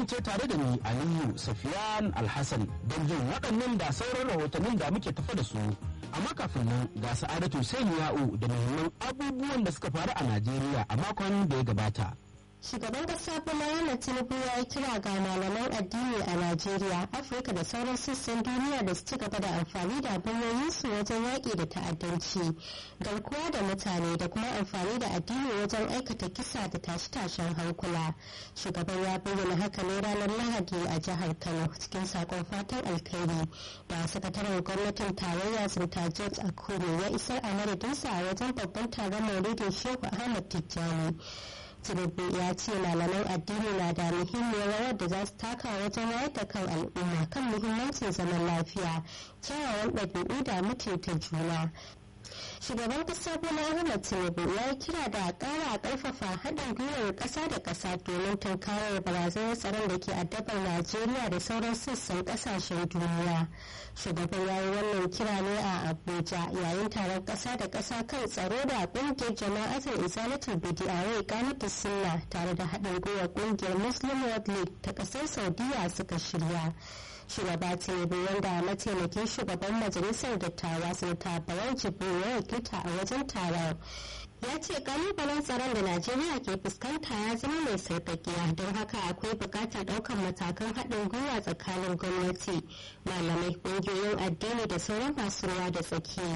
kasance tare da ni aliyu safiyan alhassan don jin waɗannan da sauran rahotannin da muke tafa da su amma kafin nan ga sa'adatu ya'u da muhimman abubuwan da suka faru a najeriya a makon da ya gabata Shugaban kasa Bola Ahmed Tinubu ya yi kira ga malaman addini a Najeriya, Afirka da sauran sassan duniya da su ci gaba da amfani da hanyoyinsu wajen yaƙi da ta'addanci, garkuwa da mutane da kuma amfani da addini wajen aikata kisa da tashe-tashen hankula. Shugaban ya bayyana haka ne ranar Lahadi a jihar Kano cikin sakon fatan alkhairi da sakataren gwamnatin tarayya Zinta George Akure ya isar a madadinsa a wajen babban taron Maulidin Shehu Ahmad Tijjani. tinubu ya ce malaman addini na da muhimmiyar rawar da za su taka wajen wayar da kan al'umma kan muhimmancin zaman lafiya kyawawan ɗabi'u da mutunta juna shugaban kasa bola ahmed tinubu ya yi kira da kara karfafa haɗin gwiwar ƙasa da ƙasa domin tunkarar barazanar tsaron da ke addabar najeriya da sauran sassan ƙasashen duniya shugaban ya yi wannan kira ne a abuja yayin taron ƙasa da ƙasa kan tsaro da ƙungiyar jama'atar izalatul bidi'a kanata sunna tare da haɗin gwiwar ƙungiyar muslim world league ta ƙasar saudiya suka shirya shugaba tinubu wanda mataimakin shugaban majalisar dattawa sanata bayan jibril ya wakilta a wajen taron ya ce kalubalen tsaron da najeriya ke fuskanta ya zama mai sarkakiya don haka akwai bukatar ɗaukar matakan haɗin gwiwa tsakanin gwamnati malamai ƙungiyoyin addini da sauran masu ruwa da tsaki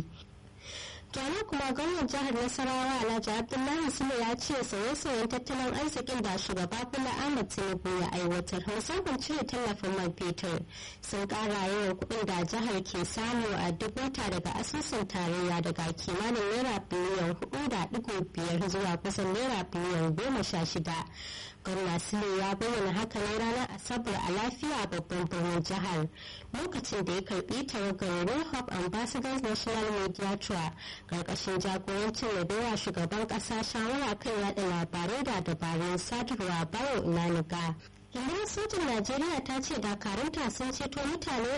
Jami'a kuma gwamnan jihar Nasarawa Alhaji Abdullahi Sule ya ce sauye-sauyen tattalin arzikin da shugaba Bola Ahmed Tinubu ya aiwatar musamman cire tallafin man fetur sun kara yawan kuɗin da jihar ke samu a duk wata daga asusun tarayya daga kimanin naira biliyan hudu da digo biyar zuwa kusan naira biliyan goma sha shida. gwamna sule ya bayyana haka ne ranar asabar a lafiya babban birnin jihar lokacin da ya karbi tawagar rehab ambassadors national media tour karkashin jagorancin rabewa shugaban kasa shawara kan yada labarai da dabarun sadarwa bayo inaniga rundunar sojin najeriya ta ce dakarunta sun ceto mutane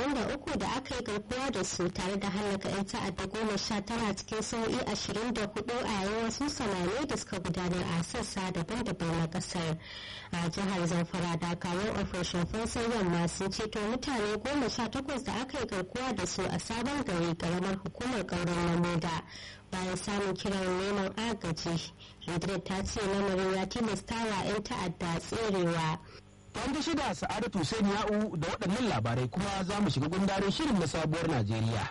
23 da aka yi garkuwa da su tare da hallaka 'yan ta'adda goma sha tara cikin sau'i 24 a yayin wasu samane da suka gudanar a sassa daban-daban na kasar a jihar zamfara dakarun operation fansar yamma sun ceto mutane goma sha takwas da aka yi garkuwa da su a sabon gari karamar hukumar kauran namoda bayan samun kiran neman agaji rundunar ta ce lamarin ya tilasta wa 'yan ta'adda tserewa Wanda shida Sa'adatu Hussein Ya'u da waɗannan labarai kuma za mu shiga gundarin shirin na sabuwar Najeriya.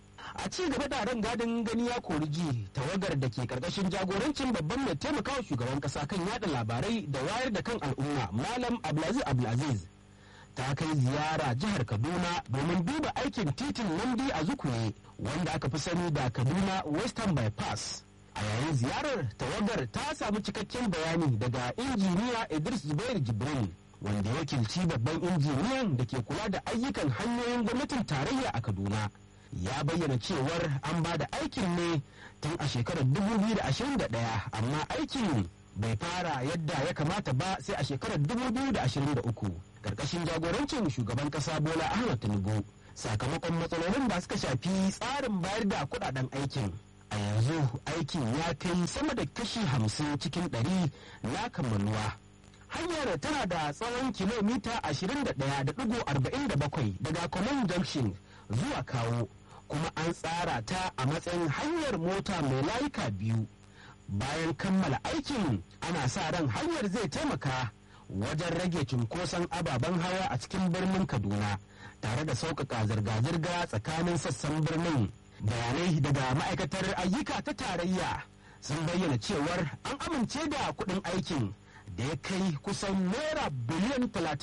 A ci gaba da ran gadin gani ya kori ji tawagar da ke karkashin jagorancin babban mai taimakawa shugaban kasa kan yada labarai da wayar da kan al'umma Malam Abdulaziz Abdulaziz ta kai ziyara jihar Kaduna domin duba aikin titin Nandi a Zukure wanda aka fi sani da Kaduna Western Bypass. A yayin ziyarar tawagar ta samu cikakken bayani daga injiniya Idris Zubair Jibril wanda wakilci babban injiniyan da ke kula da ayyukan hanyoyin gwamnatin tarayya a Kaduna. Ya bayyana cewar an ba da aikin ne tun a shekarar 2021 amma aikin bai fara yadda ya kamata ba sai a shekarar 2023 karkashin jagorancin shugaban kasa bola ahmad tinubu sakamakon matsalolin da suka shafi tsarin bayar da kudaden aikin a yanzu aikin ya kai sama da kashi hamsin cikin ɗari na kammaluwa hanyar tana da tsawon kilomita 21.47 daga common junction zuwa kawo kuma an tsara ta a matsayin hanyar mota mai layuka biyu bayan kammala aikin ana sa ran hanyar zai taimaka wajen rage cunkoson ababen hawa a cikin birnin kaduna tare da sauƙaƙa zirga-zirga tsakanin sassan birnin bayanai daga ma'aikatar ayyuka ta tarayya sun bayyana cewar an amince da kuɗin aikin da ya kai kusan naira biliyan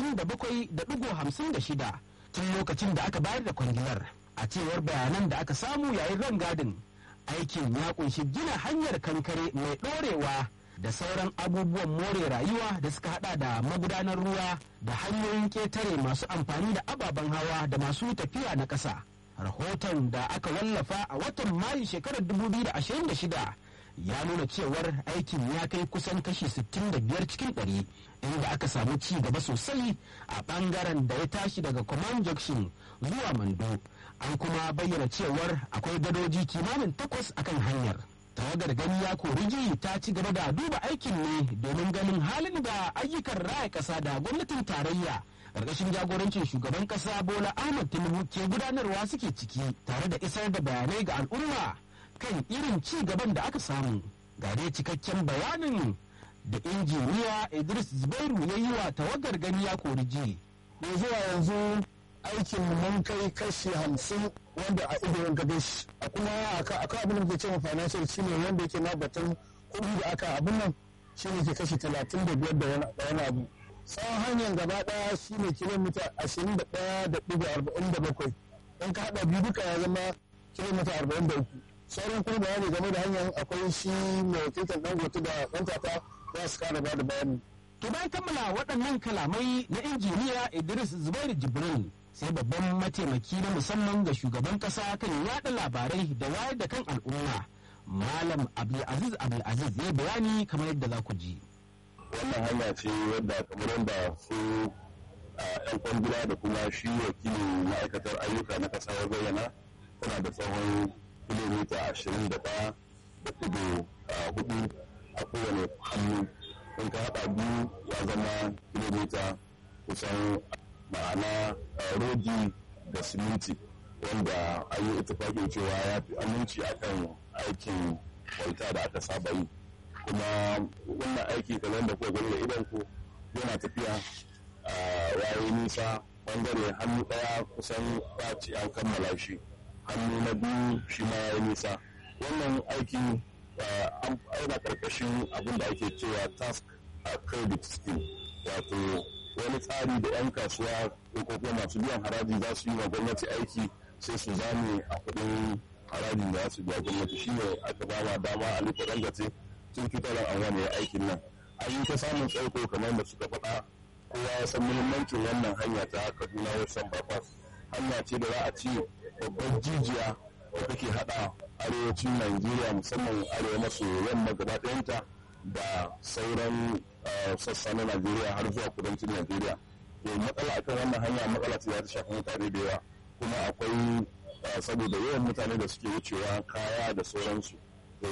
37.56 tun lokacin da aka bayar da kwangilar a cewar bayanan da aka samu yayin rangadin aikin ya kunshi gina hanyar kankare mai ɗorewa da sauran abubuwan more rayuwa da suka hada da magudanar ruwa da hanyoyin ƙetare masu amfani da ababen hawa da masu tafiya na ƙasa rahoton da aka wallafa a watan mayu shekarar 2026 ya nuna cewar aikin ya kai kusan kashi 65 cikin 100 inda aka samu ci gaba sosai a bangaren da ya tashi daga command junction zuwa mando an kuma bayyana cewar akwai gadoji kimanin takwas akan hanyar tawagar gani ya koriji ta ci gaba da duba aikin ne domin ganin halin da ayyukan raya ƙasa da gwamnatin tarayya ƙarƙashin jagorancin shugaban ƙasa bola ahmad tinubu ke gudanarwa suke ciki tare da isar da bayanai ga al'umma kan irin ci gaban da aka samu ga dai cikakken bayanin da injiniya idris zubairu ya yi wa tawagar gani ya koriji zuwa yanzu aikin mun kai kashi hamsin wanda a ido ga gashi a kuma akan abin da ke cewa financial shine wanda yake na batun kuɗi da aka abin nan shine ke kashi talatin da biyar da wani abu tsawon hanyar gaba ɗaya shine kilomita ashirin da ɗaya da ɗigo arba'in da bakwai in ka haɗa biyu duka ya zama kilomita arba'in da uku sauran kuma bayani game da hanyar akwai shi mai wakiltar dangote da ɗan tata za su kara ba da bayani. To bayan kammala waɗannan kalamai na injiniya Idris Zubairu Jibril sai babban mataimaki na musamman ga shugaban ƙasa kan yaɗa labarai da wayar da kan al'umma. Malam Abdulaziz Abdulaziz ya bayani kamar yadda za ku ji. Wannan hanya ce wadda kamar yadda su yan kwangila da kuma shi wakilin ma'aikatar ayyuka na ƙasa ya bayyana tana da tsawon kilomita ashirin da ɗaya da kudu hudu a kowane hannu in ka haɗa biyu ya zama kilomita kusan ma'ana rodi da siminti wanda an yi itifakin cewa ya fi aminci akan aikin kwalta da aka saba yi kuma wannan aiki kamar da kuka gani da idan ku yana tafiya a yayi nisa bangare hannu ɗaya kusan ɓaci an kammala shi hannu na biyu shi ma ya yi nisa wannan aiki an aina karkashin abin da ake cewa task a credit scheme wato wani tsari da 'yan kasuwa ko kuma masu biyan haraji za su yi wa gwamnati aiki sai su zame a kudin harajin da za su biya gwamnati shine aka ba ma dama a lita dangace tun fitarar an wani aikin nan an yi ta samun tsaiko kamar da suka faɗa kowa ya san muhimmancin wannan hanya ta kaduna wasan bypass hanya ce da za a ci babbar jijiya da take hada arewacin Najeriya musamman arewa maso yamma gaba ɗayanta da sauran sassa na Najeriya har zuwa kudancin Najeriya. To matsala akan wannan hanya matsala ce za ta shafi mutane da yawa kuma akwai saboda yawan mutane da suke wucewa kaya da sauransu. To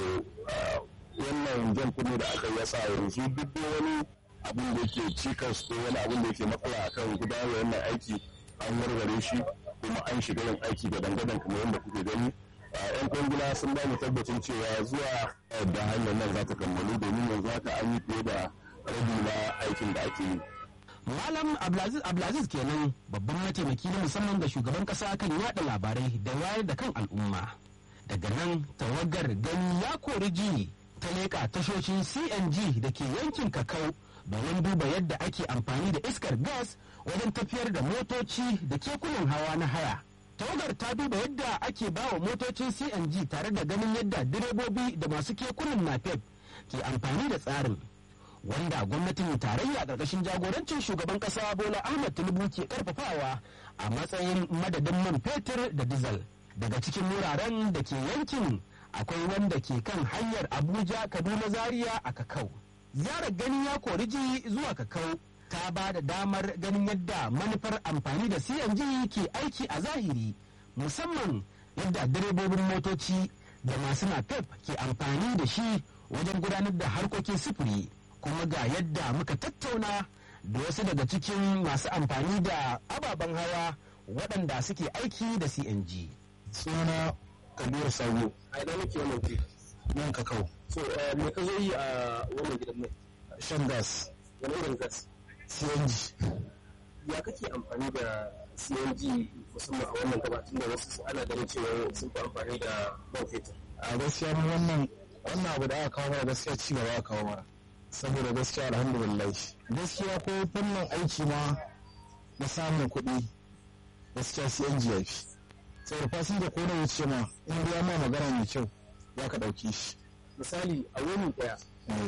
wannan jan kunne da aka yasa yanzu duk wani abin da yake cikas ko wani abin da yake matsala akan gudanar da wannan aiki an warware shi kuma an shiga yin aiki da dangadan kamar yadda kuke gani yan kwangila sun ba mu tabbacin cewa zuwa da hanyar nan za ta kammalu domin yanzu haka an yi fiye da rabi na aikin da ake yi. Malam Abdulaziz Abdulaziz kenan babban mataimaki na musamman ga shugaban kasa kan yada labarai da wayar da kan al'umma. Daga nan tawagar gani ya kori ji ta leƙa tashoshin CNG da ke yankin Kakau domin duba yadda ake amfani da iskar gas wajen tafiyar da motoci da kekunan hawa na haya. tawagar ta duba yadda ake ba wa motocin cng tare da ganin yadda direbobi da masu kekunan napep ke amfani da tsarin wanda gwamnatin tarayya ƙarƙashin jagorancin shugaban ƙasa bola ahmad tinubu ke karfafawa a matsayin madadin man fetur da dizal daga cikin wuraren da ke yankin akwai wanda ke kan hanyar abuja kaduna zaria a kakau ziyarar gani ya koriji zuwa kakau ta ba da damar ganin yadda manufar amfani da CNG ke aiki a zahiri musamman yadda direbobin motoci da masu napep ke amfani da shi wajen gudanar da harkokin sufuri kuma ga yadda muka tattauna da wasu daga cikin masu amfani da ababen hawa waɗanda suke aiki da CNG. Suna Kabiru Sabo. A ina nake wannan ke? Nan kakau. So, me ka zo yi a wannan gidan mai? Shan gas. Wani irin gas? CNG. Ya kake amfani da CNG musamman a wannan gabatun da wasu ana ganin cewa sun fi amfani da man fetur. A gaskiya mu wannan wannan abu da aka kawo mana gaskiya ci gaba aka kawo mana. Saboda gaskiya alhamdulillah. Gaskiya ko fannin aiki ma na samun kuɗi gaskiya CNG ya fi. Saboda fasinja ko da wuce ma in biya ma magana mai kyau za ka ɗauki shi. Misali a wani ɗaya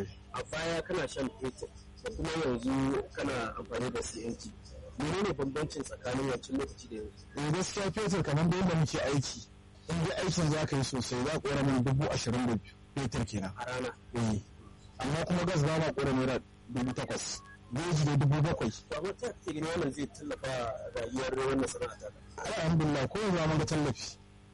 a baya kana shan fetur da kuma yanzu kana amfani da CNG. menene bambancin tsakanin wancan lokaci da yanzu eh gaskiya fetur kamar da yadda muke aiki in dai aikin za ka yi sosai za ƙora mana dubu ashirin da fetur kenan a rana eh amma kuma gas ba ma ƙora naira dubu takwas geji da dubu bakwai to amma ta ke gani wannan zai tallafa rayuwar wannan sana'a ta alhamdulillah ko yanzu mun ga tallafi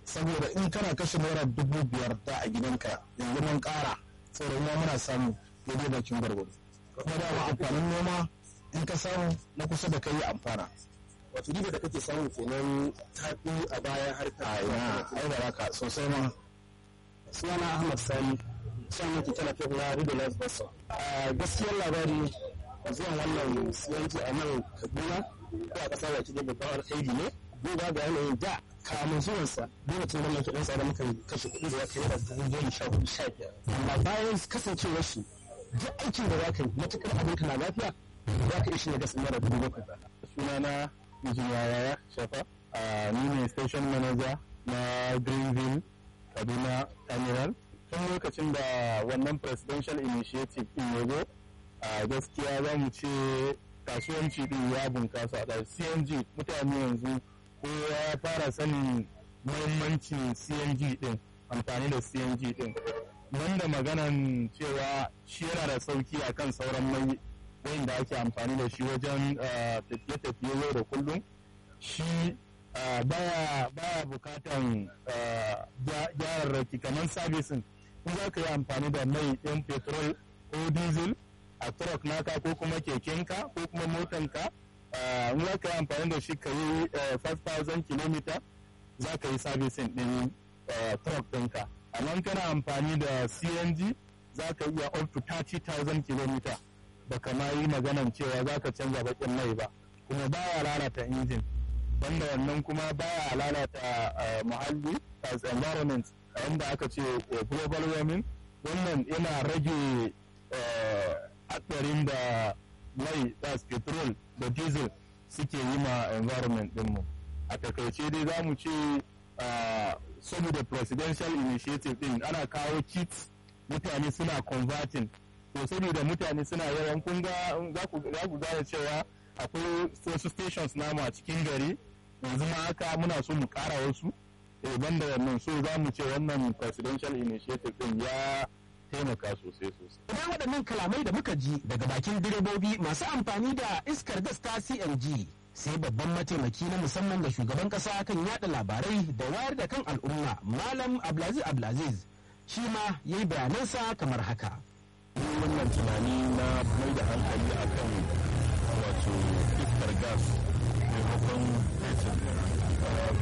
saboda in kana kashe naira dubu biyar da a gidanka yanzu mun ƙara saboda ma muna samu daidai bakin gwargwado kuma dama amfanin noma in ka samu na kusa da kai amfana wato riba da kake samu kenan tafi a baya har ka a ina ai da haka sosai ma sunana ahmad sani shan yake talafin na riba life basa a gaskiyar labari zuwan wannan siyanci a nan kaduna ko a ƙasa baki da babban alkhairi ne duba ga yanayin da kamun zuwansa lokacin da muke ɗan tsada muka kashe kuɗi da ya kai da dubu goma sha hudu sha biyar amma bayan kasancewar shi duk aikin da za ka yi matuƙar abinka na lafiya za ka ishe gas naira dubu bakwai ba sunana injiniya yaya shafa a ni ne station manager na greenville kaduna terminal tun lokacin da wannan presidential initiative din ya zo a gaskiya za mu ce kasuwanci din ya bunkasa da cng mutane yanzu kowa ya fara sanin muhimmancin cng din amfani da cng din wanda maganan cewa shi yana da sauki akan sauran mai wanda ake amfani da shi wajen tafiye-tafiye yau da kullum shi baya baya bukatan gyararraki kamar sabisin in za ka yi amfani da mai ɗin petrol ko diesel a truck naka ko kuma kekenka ko kuma motanka in za ka yi amfani da shi ka yi 5000 km za ka yi sabisin ɗin truck ɗinka amma kana amfani da cng za ka iya up to 30,000 km ba kama yi maganan cewa za ka canza bakin mai ba kuma baya lalata injin wanda wannan kuma baya lalata muhalli as environment wanda aka ce global warming wannan yana rage hatsarin da mai das petrol da diesel suke yi ma environment dinmu a takaice dai za mu ce saboda presidential initiative din ana kawo kits mutane suna converting to saboda mutane suna yawan kun ga za ku gane cewa akwai wasu stations namu a cikin gari yanzu ma haka muna so mu kara wasu eh banda wannan so za mu ce wannan presidential initiative din ya taimaka sosai sosai Idan waɗannan kalamai da muka ji daga bakin direbobi masu amfani da iskar gas ta CNG sai babban mataimaki na musamman da shugaban ƙasa kan yada labarai da wayar da kan al'umma Malam Abdulaziz Abdulaziz shi ma ya yi bayanansa kamar haka. wannan tunani na mai da hankali akan wato iskar gas maimakon fetur